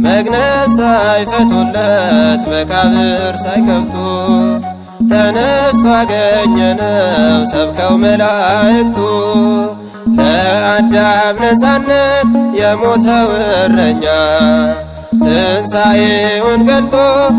መግነዝ ሳይፈቱለት መቃብር ሳይከፍቱ ተነስቶ አገኘነው ሰብከው መላእክቱ ለአዳም ነፃነት የሞተው እረኛ ትንሣኤውን ገልጦ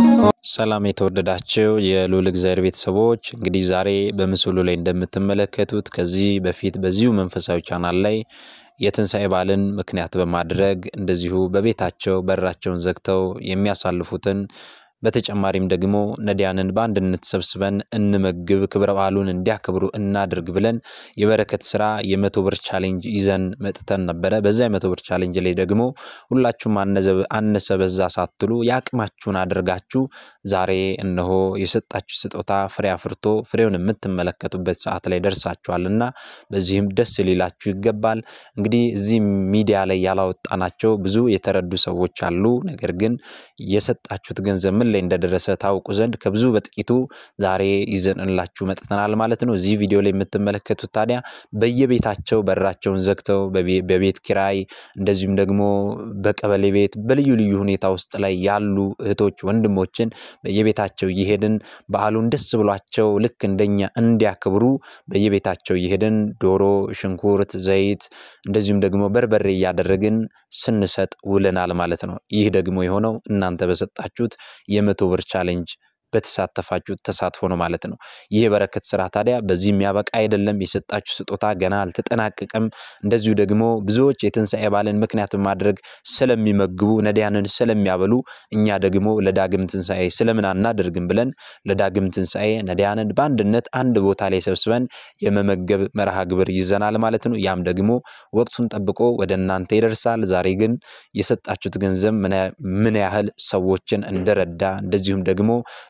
ሰላም የተወደዳቸው የልዑል እግዚአብሔር ቤተሰቦች፣ እንግዲህ ዛሬ በምስሉ ላይ እንደምትመለከቱት ከዚህ በፊት በዚሁ መንፈሳዊ ቻናል ላይ የትንሣኤ በዓልን ምክንያት በማድረግ እንደዚሁ በቤታቸው በራቸውን ዘግተው የሚያሳልፉትን በተጨማሪም ደግሞ ነዳያንን በአንድነት ሰብስበን እንመግብ፣ ክብረ በዓሉን እንዲያከብሩ እናድርግ ብለን የበረከት ስራ የመቶ ብር ቻሌንጅ ይዘን መጥተን ነበረ። በዛ የመቶ ብር ቻሌንጅ ላይ ደግሞ ሁላችሁም አነሰ በዛ ሳትሉ የአቅማችሁን አድርጋችሁ ዛሬ እነሆ የሰጣችሁ ስጦታ ፍሬ አፍርቶ ፍሬውን የምትመለከቱበት ሰዓት ላይ ደርሳችኋል እና በዚህም ደስ ሊላችሁ ይገባል። እንግዲህ እዚህ ሚዲያ ላይ ያላወጣናቸው ብዙ የተረዱ ሰዎች አሉ። ነገር ግን የሰጣችሁት ገንዘብ ምን ላይ እንደደረሰ ታውቁ ዘንድ ከብዙ በጥቂቱ ዛሬ ይዘንላችሁ መጥተናል ማለት ነው። እዚህ ቪዲዮ ላይ የምትመለከቱት ታዲያ በየቤታቸው በራቸውን ዘግተው በቤት ኪራይ እንደዚሁም ደግሞ በቀበሌ ቤት በልዩ ልዩ ሁኔታ ውስጥ ላይ ያሉ እህቶች ወንድሞችን በየቤታቸው እየሄድን በዓሉን ደስ ብሏቸው ልክ እንደኛ እንዲያከብሩ በየቤታቸው እየሄድን ዶሮ፣ ሽንኩርት፣ ዘይት እንደዚሁም ደግሞ በርበሬ እያደረግን ስንሰጥ ውለናል ማለት ነው። ይህ ደግሞ የሆነው እናንተ በሰጣችሁት የመቶ ብር ቻሌንጅ በተሳተፋችሁ ተሳትፎ ነው ማለት ነው። ይህ የበረከት ስራ ታዲያ በዚህ የሚያበቃ አይደለም። የሰጣችሁ ስጦታ ገና አልተጠናቀቀም። እንደዚሁ ደግሞ ብዙዎች የትንሣኤ በዓልን ምክንያት በማድረግ ስለሚመግቡ ነዳያንን ስለሚያበሉ እኛ ደግሞ ለዳግም ትንሣኤ ስለምን አናደርግም ብለን ለዳግም ትንሣኤ ነዳያንን በአንድነት አንድ ቦታ ላይ ሰብስበን የመመገብ መርሃ ግብር ይዘናል ማለት ነው። ያም ደግሞ ወቅቱን ጠብቆ ወደ እናንተ ይደርሳል። ዛሬ ግን የሰጣችሁት ገንዘብ ምን ያህል ሰዎችን እንደረዳ እንደዚሁም ደግሞ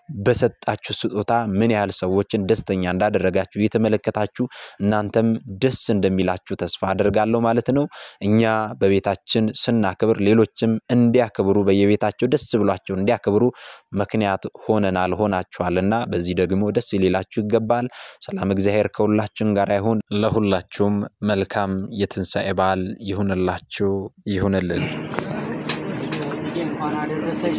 በሰጣችሁ ስጦታ ምን ያህል ሰዎችን ደስተኛ እንዳደረጋችሁ እየተመለከታችሁ እናንተም ደስ እንደሚላችሁ ተስፋ አደርጋለሁ ማለት ነው። እኛ በቤታችን ስናክብር ሌሎችም እንዲያከብሩ በየቤታቸው ደስ ብሏቸው እንዲያከብሩ ምክንያት ሆነናል ሆናችኋልና በዚህ ደግሞ ደስ ሊላችሁ ይገባል። ሰላም እግዚአብሔር ከሁላችን ጋር ይሁን። ለሁላችሁም መልካም የትንሣኤ በዓል ይሁንላችሁ ይሁንልን። እንኳን አደረሰሽ።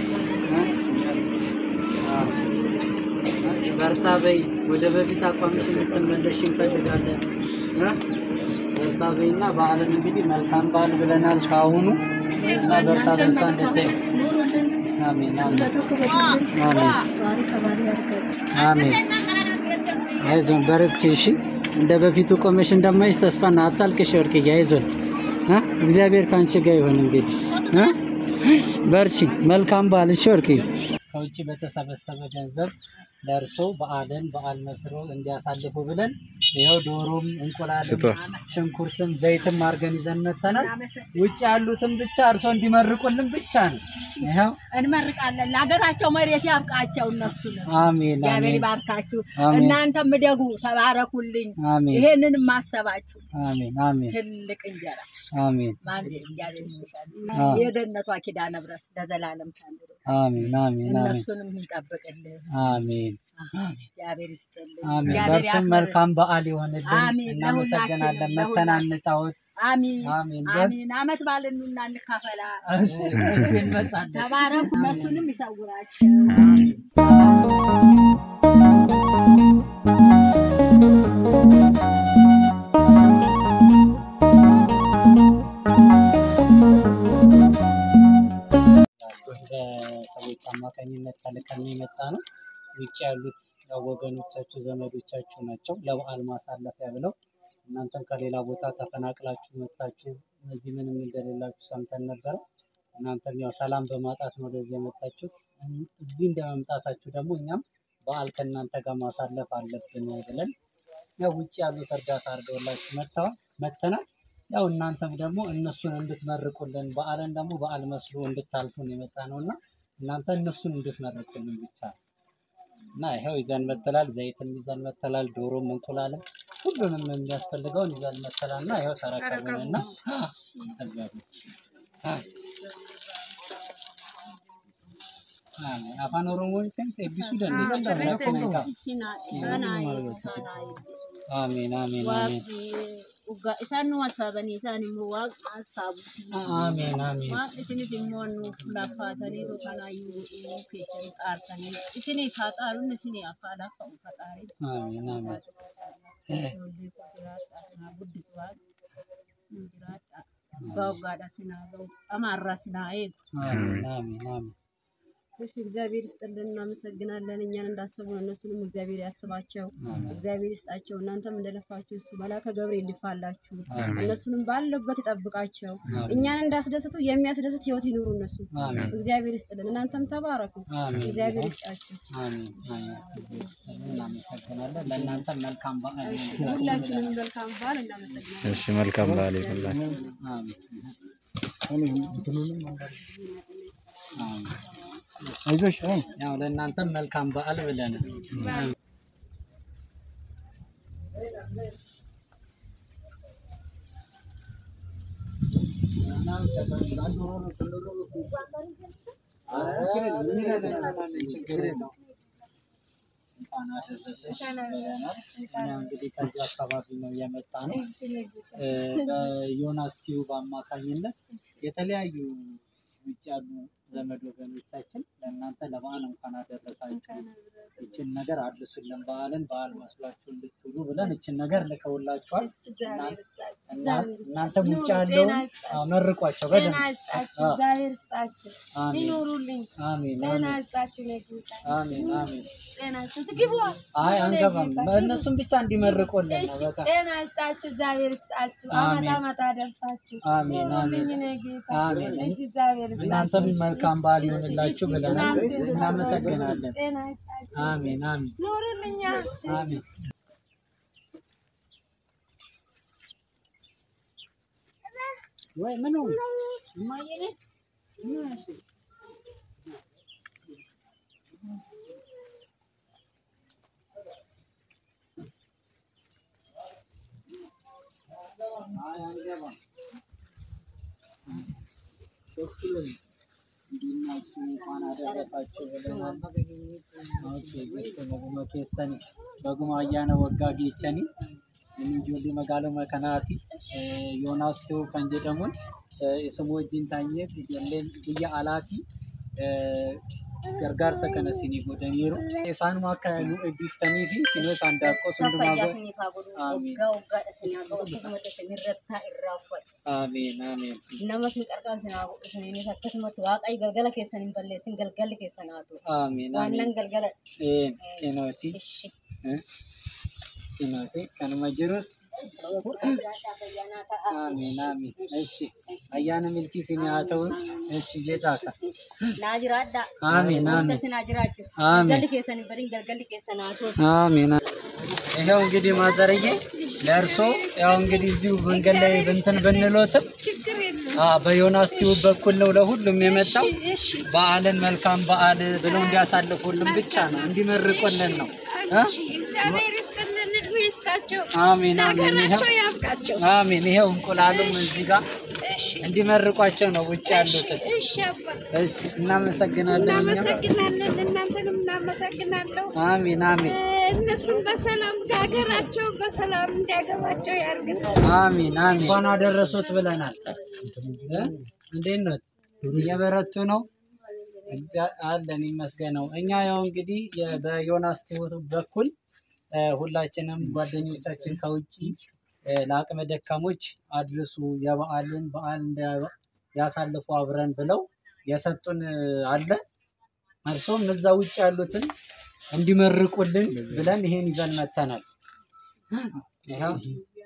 በርታ በይ። ወደ በፊት አቋምሽ እንድትመለሽ እንፈልጋለን። በርታ በይ እና በዓልን እንግዲህ መልካም በዓል ብለናል ከአሁኑ እና በርታ በርታ እንድታይ አሜን አሜን። አይዞን በርቺ። እሺ እንደ በፊቱ ቆመሽ እንደማይሽ ተስፋ እና አታልቅሽ ወርቅዬ፣ አይዞን እግዚአብሔር ከአንቺ ጋር ይሆን። እንግዲህ በርቺ። መልካም በዓል። እሺ ወርቅዬ ከውጭ በተሰበሰበ ገንዘብ ለእርሶ በዓልን በዓል መስሎ እንዲያሳልፉ ብለን ይኸው ዶሮም እንቁላልም ሽንኩርትም ዘይትም አድርገን ይዘን መተናል። ውጭ ያሉትም ብቻ እርሶ እንዲመርቁልን ብቻ ነው። ይኸው እንመርቃለን። ለሀገራቸው መሬት ያብቃቸው። እነሱ አሜን እግዚአብሔር አሜን ይባርካችሁ። አሜን። እናንተም እደጉ፣ ተባረኩልኝ። አሜን ይሄንን ማሰባችሁ አሜን አሜን ትልቅ እንጀራ አሜን ማን እግዚአብሔር ይመስገን። አዎ። የደህንነቷ ኪዳነ ምሕረት ለዘላለም ታኑር። አሜን አሜን አሜን እነሱንም ይጠብቅልን። አሜን እግዚአብሔር ይስጥልን። አሜን። እግዚአብሔር በእርሱም ያክብርልን። መልካም በዓል ይሆንልን። አሜን። እናመሰግናለን። ለሁላችንም፣ መተናንታወት አሚን አሜን። አሚን። አመት ባልን ኑና እንካፈላ። እሺ እሺ፣ እንመጣለን። ተባረኩ። እነሱንም ይሰውራቸው። በሰዎች አማካኝነት ተልከን የመጣ ነው። ውጭ ያሉት ያው ወገኖቻችሁ ዘመዶቻችሁ ናቸው ለበዓል ማሳለፊያ ብለው እናንተም ከሌላ ቦታ ተፈናቅላችሁ መጥታችሁ እዚህ ምንም እንደሌላችሁ ሰምተን ነበረ። እናንተም ያው ሰላም በማጣት ነው ወደዚህ የመጣችሁት። እዚህ እንደመምጣታችሁ ደግሞ እኛም በዓል ከእናንተ ጋር ማሳለፍ አለብን ብለን ያው ውጭ ያሉት እርዳታ አድርገውላችሁ መጥተዋል መጥተናል። ያው እናንተም ደግሞ እነሱን እንድትመርቁልን በዓልን ደግሞ በዓል መስሎ እንድታልፉን የመጣ ነው እና እናንተ እነሱን እንድትመርቁልን ብቻ ነው እና ይኸው ይዘን መተላል። ዘይትም ይዘን መተላል። ዶሮም እንቁላልም ሁሉንም የሚያስፈልገውን ይዘን መተላል እና ይኸው ተረከቡን እና afaan oromoo keessa eebbisuu dandeenya rakkoo isaa amiin amiin amiin Dhugaa isaan nu hasaabanii isaan immoo waaqa hasaabuuti. አሜን አሜን Waan isinis immoo nuuf laaffaatanii kanaayyuu dhimuu keessan xaartanii isinii haa xaaruun isinii afaa lafa uffataanii. አሜን አሜን Ijoollee koo jiraadha sinaa guddisu waaqa nu jiraadha. Abbaa waggaadha sinaa ga'u amaarraa sinaa eegu. አሜን አሜን አሜን እሺ እግዚአብሔር ይስጥልን፣ እናመሰግናለን። እኛን እንዳሰቡን እነሱንም እግዚአብሔር ያስባቸው፣ እግዚአብሔር ይስጣቸው። እናንተም እንደለፋችሁ እሱ መልአከ ገብርኤል ይልፋላችሁ፣ እነሱንም ባለበት ይጠብቃቸው። እኛን እንዳስደስቱ የሚያስደስት ህይወት ይኑሩ እነሱ። አሜን እግዚአብሔር ይስጥልን፣ እናንተም ተባረኩ፣ አሜን እግዚአብሔር ይስጣችሁ። አሜን አሜን እናመሰግናለን። ለእናንተ መልካም በዓል ሁላችንም መልካም በዓል እናመሰግናለን። እሺ መልካም በዓል ይሁንላችሁ። አይዞሽ ያው ለእናንተም መልካም በዓል ብለን እንኳን አደረሰሽ ብለናል። እኛ እንግዲህ ከዚህ አካባቢ ነው የመጣ ነው። በዮናስ ቲዩብ አማካኝነት የተለያዩ ውጭ ያሉ ዘመድ ወገኖቻችን ለእናንተ ለበዓል እንኳን አደረሳችሁ ይችን ነገር አድርሱልን በዓልን በዓል መስሏችሁ እንድትውሉ ብለን ይችን ነገር ልከውላችኋል። እና- እናንተም ውጭ ያለውን አዎ፣ መርቋቸው ጤና በደንብ ይስጣችሁ፣ አዎ። እግዚአብሔር ይስጣችሁ፣ አሜን ይኑሩልኝ። አሜን ጤና አሜን ይስጣችሁ፣ ለጌታ አሜን አሜን። ጤና ይስጣችሁ። ግቡ። አይ አንገባም፣ እነሱም ብቻ እንዲመርቁልን ነው እሺ፣ በቃ። ጤና ይስጣችሁ፣ እግዚአብሔር ይስጣችሁ፣ አመት አሜን። አመት አደርሳችሁ። አሜን ኑሩልኝ አሜን እኔ ጌታ። አሜን። እሺ፣ እግዚአብሔር እናንተም ይስጣችሁ። መልካም በዓል ይሆንላችሁ ብለናል። እናንተ እናመሰግናለን። ጤና ይስጣችሁ፣ አሜን አሜን ኑሩልኛ። አሜን። ወይ ምን ሆነ? አይ አንገባም። ደስ ይላል። እንዴት ናችሁ? እንኳን አደረሳችሁ ብለናል። ኦኬ ጀስት በጉማ ኬሰኒ በጉማ አያነ ወጋ ጌቸኒ እንጆሊ መጋሎ መከናቲ ዮናስ ቴው ከን ጀደሙን የስሙ ወጅን ታኘት ጀለን ብያ አላቲ gargaarsa kana isinii godhaniiru. Isaanuma akka nu eebbiftanii fi kinoo isaan daaqqoo sundumaa fayyaa godhe. isiniif haa godhu, Amiin. waggaa waggaadha isin haa qabu, akkasumatti isin irratti irraa uffatu. Ameen, ameen. Nama isin qarqaaru isin haa godhu, isiniinis akkasumatti waaqayyo galgala keessan hin balleessin, galgalli keessan haa ta'u. Ameen, Waan ameen. nan galgala Een, kinooti. ishi. Eh, Kinooti. Kanuma jirus. Ayyaanaa ta'a. Ameen, ameen. እሺ ayyaana milkii isinii haa ta'u. እሺ jedhaaka. Naa jiraadhaa. Ameen, Wanta ameen. isin haa jiraachisu. Amiin. Galgalli keessan hin badin, galgalli keessan haa ta'u. አሜን። ይኸው እንግዲህ ማዘርዬ ለእርሶ ያው እንግዲህ እዚሁ መንገድ ላይ እንትን ብንሎትም አ በዮናስ ቲዩብ በኩል ነው ለሁሉም የመጣው በዓልን መልካም በዓል ብለው እንዲያሳልፉልን ብቻ ነው እንዲመርቁልን ነው እ? እግዚአብሔር ይስጥልን፣ እድሜ ይስጣቸው፣ አሜን አሜን። ይኸው ለሀገራቸው ያብቃቸው። አሜን። ይኸው እንቁላሉም እዚህ ጋር እንዲመርቋቸው ነው ውጭ ያሉትን። እሺ አባ፣ እሺ እናመሰግናለን። እኛም እናመሰግናለን። እናንተንም እናመሰግናለሁ። አሜን አሜን እነሱም በሰላም ሀገራቸው በሰላም እንዲያገባቸው ያርግልን። አሚን አሚን። እንኳን አደረሱት ብለናል። እ? እንዴት ነው? እየበረቱ ነው እግዚአ- አለን ይመስገነው። እኛ ያው እንግዲህ የ- በዮናስ ቲዩብ በኩል እ፣ ሁላችንም ጓደኞቻችን ከውጭ እ፣ ለአቅመ ደካሞች አድርሱ የበዓልን በዓል እንደ- ያሳልፉ አብረን ብለው የሰጡን እ፣ አለ እርሶም እዛ ውጭ ያሉትን እንዲመርቁልን ብለን ይሄን ይዘን መተናል። ይኸው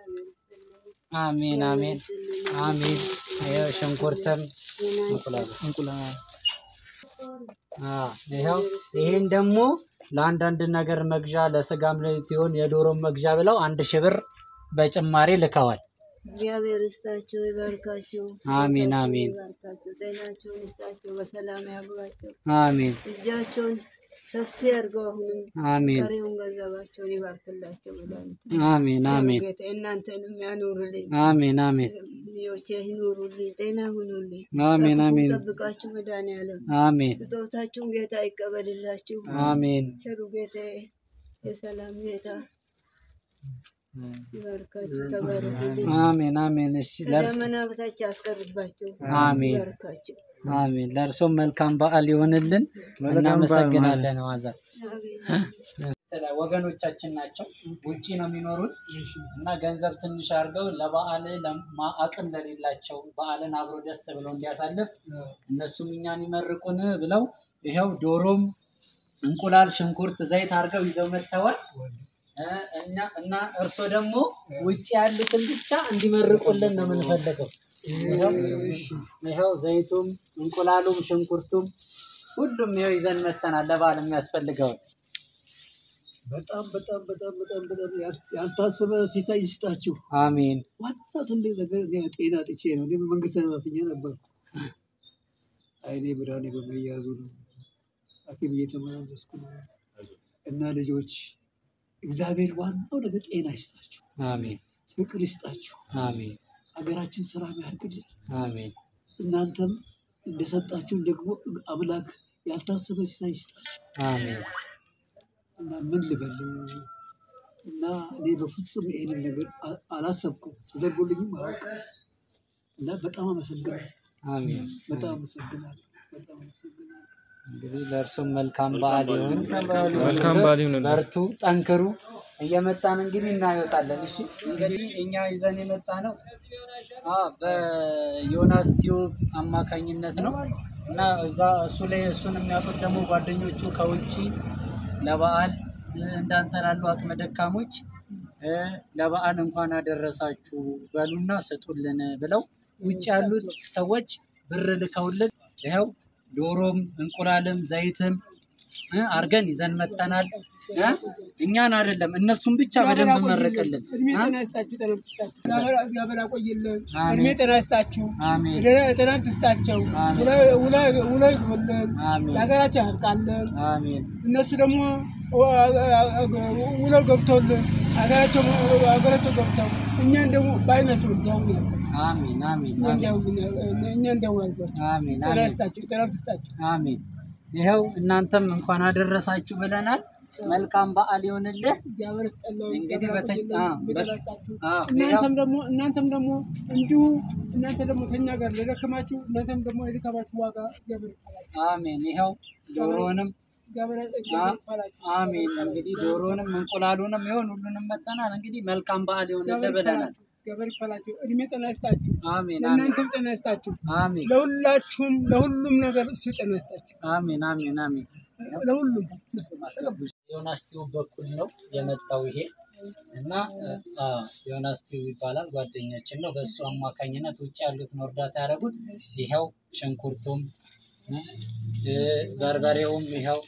አሜን አሜን አሜን። ይኸው ሽንኩርትም እንቁላል እንቁላል አዎ፣ ይኸው ይሄን ደግሞ ለአንዳንድ ነገር መግዣ ለስጋም ለቲሆን የዶሮም መግዣ ብለው አንድ ሺህ ብር በጭማሪ ልከዋል። እግዚአብሔር ይስጣቸው፣ ይባርካቸው፣ አሜን አሜን ይባርካቸው፣ ጤናቸውን ይስጣቸው፣ በሰላም ያግባቸው፣ አሜን እጃቸውን ሰፊ አድርገው አሁንም አሜን ቀሪውን ገንዘባቸውን ይባርክላቸው። መድኃኒት አሜን አሜን ጌታ እናንተንም ያኑርልኝ፣ አሜን አሜን ልጆቼ ይኑሩልኝ፣ ጤና ሁኑልኝ፣ አሜን አሜን ጠብቃችሁ መድኃኒዓለም አሜን ስጦታችሁን ጌታ ይቀበልላችሁ። አሜን ቸሩ ጌታ የሰላም ጌታ ይባርካችሁ፣ ተባረኩልኝ። አሜን አሜን። እሺ ለእርስ ከደመና በታች ያስቀርባቸው፣ አሜን ይባርካቸው። አሜን። ለእርሶም መልካም በዓል ይሆንልን። እናመሰግናለን። ዋዛ ወገኖቻችን ናቸው። ውጪ ነው የሚኖሩት እና ገንዘብ ትንሽ አድርገው ለበዓል ለማ- አቅም ለሌላቸው በዓልን አብሮ ደስ ብለው እንዲያሳልፍ እነሱም እኛን ይመርቁን ብለው ይኸው ዶሮም፣ እንቁላል፣ ሽንኩርት፣ ዘይት አድርገው ይዘው መጥተዋል። እ እኛ እና እርሶ ደግሞ ውጭ ያሉትን ብቻ እንዲመርቁልን ነው የምንፈልገው። ይኸው ይኸው ዘይቱም፣ እንቁላሉም፣ ሽንኩርቱም ሁሉም ይኸው ይዘን መጥተናል ለበዓል የሚያስፈልገውን በጣም በጣም በጣም በጣም በጣም ያል- ያልታሰበ ሲሳይ ይስጣችሁ። አሜን ዋና ትልቅ ነገር እኔ ጤና ጥቼ ነው። እኔ በመንግስት ሰራተኛ ነበርኩ። አይኔ ብርሃኔ በመያዙ ነው ሐኪም እየተመላለስኩ ነው እና ልጆች እግዚአብሔር ዋናው ነገር ጤና ይስጣችሁ፣ አሜን ፍቅር ይስጣችሁ፣ አሜን ሀገራችን ሰላም ያድርግልን። አሜን እናንተም እንደሰጣችሁን ደግሞ አምላክ ያልታሰበ ሲሳይ ይስጣችሁ። አሜን እና ምን ልበል እና እኔ በፍጹም ይሄንን ነገር አ- አላሰብኩም ተደርጎልኝም አያውቅም እና በጣም አመሰግናለሁ አሜን በጣም አመሰግናለሁ በጣም አመሰግናለሁ እንግዲህ ለእርሱም መልካም በዓል ይሁን። መልካም በዓል ይሁንልን። በርቱ፣ ጠንክሩ። እየመጣን እንግዲህ እናየውጣለን። እሺ እንግዲህ እኛ ይዘን የመጣ ነው አ በዮናስ ቲዩብ አማካኝነት ነው እና እዛ እሱ ላይ እሱን የሚያውቁት ደግሞ ጓደኞቹ ከውጭ ለበዓል እ፣ እንዳንተ ላሉ አቅመ ደካሞች እ፣ ለበዓል እንኳን አደረሳችሁ በሉና ስጡልን ብለው ውጭ ያሉት ሰዎች ብር ልከውልን ይኸው ዶሮም እንቁላልም ዘይትም እ፣ አርገን ይዘን መጥተናል። እ፣ እኛን አይደለም እነሱን ብቻ በደንብ መርቅልን። እድሜ እ? ጤና ይስጣችሁ፣ ጤና ይስጣችሁ። እግዚአብሔር- እግዚአብሔር ያቆይልን። አሜን። እድሜ ጤና ይስጣችሁ፣ አሜን ጤና ትስጣቸው፣ አሜን። ውለ- ውለ- ውለ ይግቡልን፣ አሜን ለሀገራቸው ያብቃልን። አሜን እነሱ ደግሞ ውለው ገብተውልን ሀገራቸው ሀገራቸው ገብተው እኛን ደግሞ በአይናቸው እንዲያውም አሜን አሜን እኛ አሜን እንዲያውም እኛ እንዲያውም ያልኳቸው አሜን ጤና አሜን ይስጣቸው፣ ጤና ትስጣቸው። አሜን። ይኸው እናንተም እንኳን አደረሳችሁ ብለናል። መልካም በዓል ይሆንልህ። እግዚአብሔር ይስጥልን፣ እንግዲህ እግዚአብሔር በተ- ያቆይልን፣ አዎ፣ ጤና በ- ይስጣችሁ። አዎ፣ እናንተም ደግሞ እናንተም ደግሞ እንዲሁ እናንተ ደግሞ ከኛ ጋር ለደከማችሁ እናንተም ደግሞ የድካማችሁ ዋጋ እግዚአብሔር ይክፈላችሁ። አሜን። ይኸው ዶሮንም እግዚአብሔር እግዚአብሔር ይክፈላችሁ። አሜን። እንግዲህ ዶሮንም እንቁላሉንም ይሆን ሁሉንም መጠናል። እንግዲህ መልካም በዓል ይሆንልህ እግዚአብሔር ብለናል። ይክፈላችሁ። እግዚአብሔር ይክፈላችሁ። እድሜ ጤና ይስጣችሁ። አሜን አሜን ለእናንተም ጤና ይስጣችሁ። አሜን ለሁላችሁም ለሁሉም ነገር እሱ ጤና ይስጣችሁ። አሜን አሜን አሜን። ለሁሉም ዮናስ ቲዩብ በኩል ነው የመጣው ይሄ እና አ፣ ዮናስ ቲዩብ ይባላል ጓደኛችን ነው። በእሱ አማካኝነት ውጭ ያሉትን እርዳታ ያደረጉት ይኸው ሽንኩርቱም እ፣ በርበሬውም ይኸው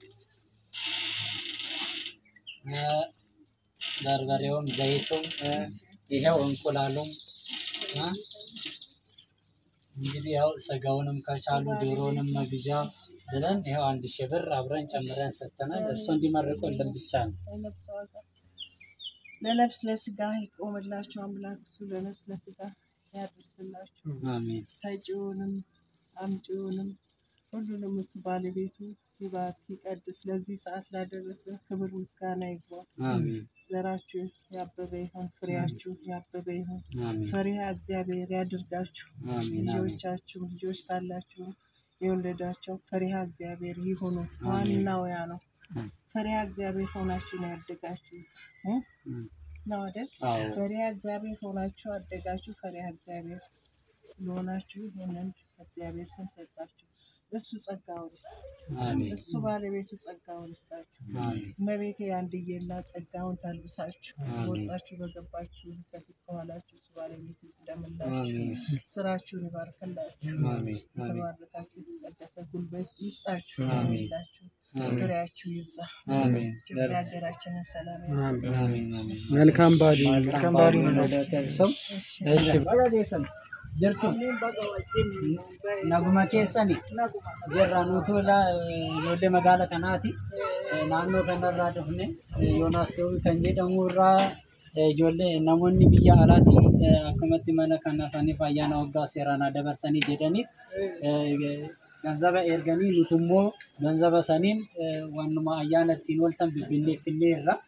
እ፣ በርበሬውም ዘይቱም እ፣ ይኸው እንቁላሉም እ፣ እንግዲህ ያው ስጋውንም ከቻሉ ዶሮንም መግዣ ብለን ይኸው አንድ ሺህ ብር አብረን ጨምረን ሰጥተናል። እርሶ እንዲመርቁልን ብቻ ነው። ለነፍስ ዋጋ ለነፍስ ለስጋ ይቆምላችሁ አምላክ እሱ ለነፍስ ለስጋ ያድርስላችሁ። አሜን ሰጪውንም አምጪውንም ሁሉንም እሱ ባለቤቱ ይባርክ ይቀድስ። ለዚህ ሰዓት ላደረሰ ክብር ምስጋና ይግባ። አሜን ዘራችሁ ያበበ ይሁን፣ ፍሬያችሁ ያበበ ይሁን። አሜን ፈሪሃ እግዚአብሔር ያድርጋችሁ። አሜን አሜን ልጆቻችሁ ልጆች ካላችሁ የወለዳቸው ፈሪሃ እግዚአብሔር ይሁኑ። አሜን። ዋናው ያ ነው። አሜን። ፈሪሃ እግዚአብሔር ሆናችሁ ነው ያደጋችሁት እ? እም። ነው አይደል? አዎ ፈሪሃ እግዚአብሔር ሆናችሁ አደጋችሁ። ፈሪሃ እግዚአብሔር ስለሆናችሁ ይህንን እግዚአብሔር ስም ሰጣችሁ። እሱ ጸጋውን ይስጣችሁ። አሜን እሱ ባለቤቱ ጸጋውን ይስጣችሁ። አሜን እመቤቴ አንድዬላ ጸጋውን ታልብሳችሁ አሜን። ወጣችሁ በገባችሁ ከፊት ከኋላችሁ እሱ ባለቤቱ ይቅደምላችሁ። አሜን ስራችሁን ይባርክላችሁ። አሜን አሜን የተባረካችሁ የተቀደሰ ጉልበት ይስጣችሁ። አሜን። ይላችሁ አሜን ፍሬያችሁ ይብዛ። አሜን ኢትዮጵያ ሀገራችንን ሰላም አሜን አሜን መልካም ባዲ መልካም በዓል ይሁንልዎት። እርሶም እሺ ባለቤተሰብ jirtu naguma keessani jirra nutu ijoollee magaala kanaati naannoo kanarraa dhufne yoonaas ta'uu kan jedhamu irraa ijoollee namoonni biyya alaati akkumatti mana kana faniif ayyaana waggaa seeraan dabarsanii jedhaniif ganzaba erganii nuti immoo ganzaba saniin wannuma ayyaana ittiin ooltan bibbinnee finne irra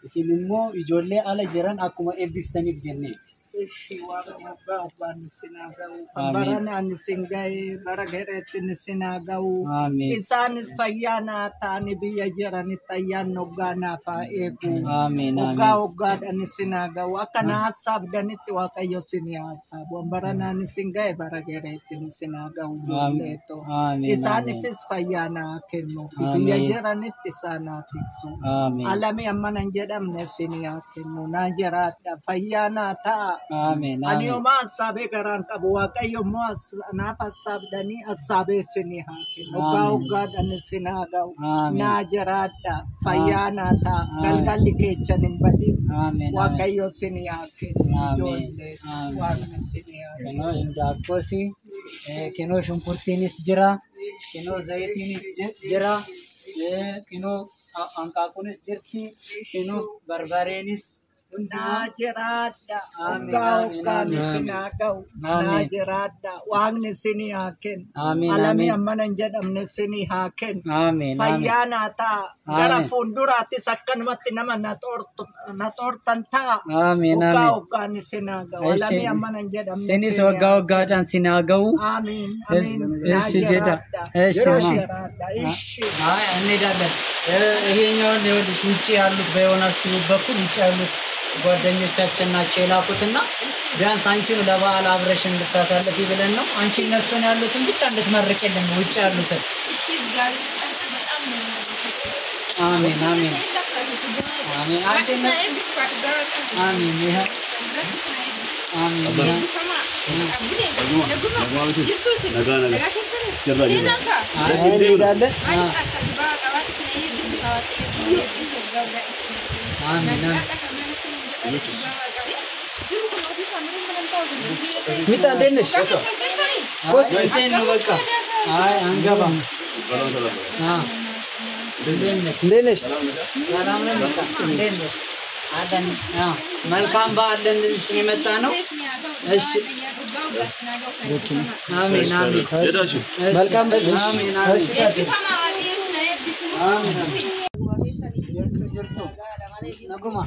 isin immoo ijoollee ala jiran akkuma eebbiftaniif jenneeti. Ishi warra waggaa waggaan isin haa ga'u. Amiin. Baranaan isin ga'e bara gadheetti isin haa ga'u. Amiin. Isaanis fayyaa naa ta'anii biyya jiranitti ayyaanni waggaa naaf haa eegu. Amiin, Waggaa amiin. waggaadhaan isin haa ga'u. Akka na hasaabdanitti Waaqayyo isin haa hasaabu. Baranaan isin ga'e bara gadheetti isin haa ga'u. ijoolleetoo. Amiin, Isaaniifis fayyaa naa kennuuf biyya Amiin. jiranitti isaan haa tiksu. Amiin. Alami amma nan jedhamne isin haa kennu. Naa jiraadha. Fayyaa naa ta'a. Amiin. Ani Amiin. yooma hasaabee garaan qabu waaqayyo immoo as- naaf hasaabdanii hasaabee isinii haa kennu. Waggaa Amiin. waggaadhaan isin haa ga'u. Amiin. Naa jiraadha. Fayyaa naa ta'a. Amiin. Galgalli keechan hin badin. Amiin. Waaqayyo isinii haa kennu. Amiin. Ijoollee Amiin. waaqni isinii haa kennu. Kinoo indaaqqoos, kinoo shunkurtiinis jira, kinoo zayitiinis ji- jira, eh, kinoo ha- hanqaaquunis jirti, kinoo barbareenis Naa hundumaa. jiraadha. Amiin, Waggaa amiin, waggaan amiin. isin haa ga'u. Naa Amiin. jiraadha. Waaqni isinii haa kennu. Amiin, Alami amiin. amma nan jedhamne isinii haa kennu. Amiin. Amiin. fayyaa naa ta'a. Gara Amiin. fuulduraattis akkanumatti nama na xoortu- na xoortan ta'a. Amiin. Waggaa Amiin. waggaan isin haa ga'u. Isin- Alamii amma nan jedhamne Sinis isin waggaa haa waggaadhaan sin haa ga'u. Amiin. Es- Amiin. Naa እሺ ጌታ jiraadha. እሺ Naa ማ jiraadha. Ishi. አይ እንሄዳለን። እ፣ ይሄኛውን ይኸውልሽ ውጭ ያሉት በዮናስ ቲዩብ በኩል ውጭ ያሉት ጓደኞቻችን ናቸው የላኩትና ቢያንስ አንቺም ለበዓል አብረሽ እንድታሳልፊ ብለን ነው። አንቺ እነሱን ያሉትን ብቻ እንድትመርቅልን ነው ውጭ ያሉትን። አሜን አሜን አሜን። አንቺ እነ- አሜን ይሄ አሜን ይሄ አይ እንሄዳለን። አ- አሜን አሜን። ሚጣ እንዴት ነሽ? አይ እንሴን ነው በቃ። አይ አንገባም። አ እንዴት ነሽ? እንዴት ነሽ? ሰላም ነን በቃ። እንዴት ነሽ? አለን። አ መልካም በዓል ልንልሽ ነው የመጣ ነው። እሺ አሜን አሜን። እሺ፣ መልካም በዓል። አሜን አሜን። ነጉማ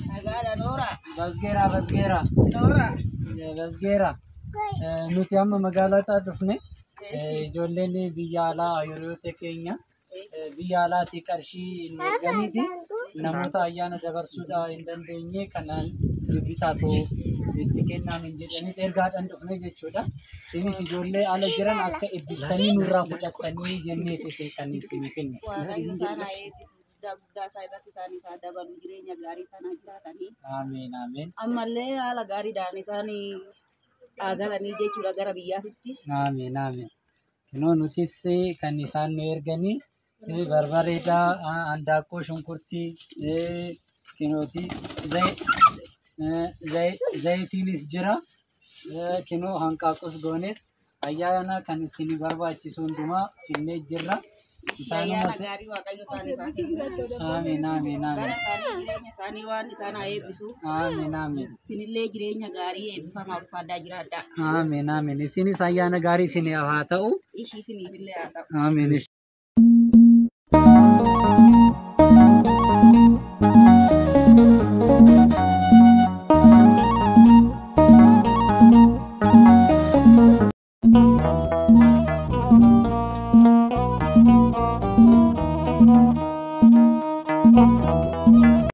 በዝጌራ በዝጌራ በዝጌራ nuti amma magaalaa dhufne ijoolleen biyya alaa hiriyoota keenya biyya alaatii qarshii hin erganiiti namoota ayyaana dabarsuudhaa hin dandeenye kanaan bitaatu itti kennaamin jedhanii ergaadhaan dhufne jechuudha. Isinis ijoollee ala jiran akka eebbistanii nurraa fudhatanii jenneeti isin kan isin kenne. guddaa isaa irratti isaanii haa dabalu jireenya gaarii sana jiraatanii Ameen ameen ammallee haala gaariidhaan isaan dhaagatanii jechuudha gara biyyaatitti. ameen ameen. Kunoo nutis kan isaan nu erganii eh, barbareeda ah, handaaqqoo shunkurtii eh, kinooti zayi- eh, zayi- zayitiinis jira eh, kinoo hanqaaqus gooneef ayyaana kan isin barbaachisu hundumaa finnee jirra. Ayyaana Isaanumas gaarii waaqayyo isaaniif haa kennu. ameen ameen Bara ameen isaanii jireenya isaanii waan isaan haa eebbisu. ameen ameen Isinillee jireenya gaarii eebbifamaa ulfaaddaa jiraadhaa. ameen ameen isinis ayyaana gaarii isiniif haa ta'u Ishii isiniifillee haa ta'u. ameen.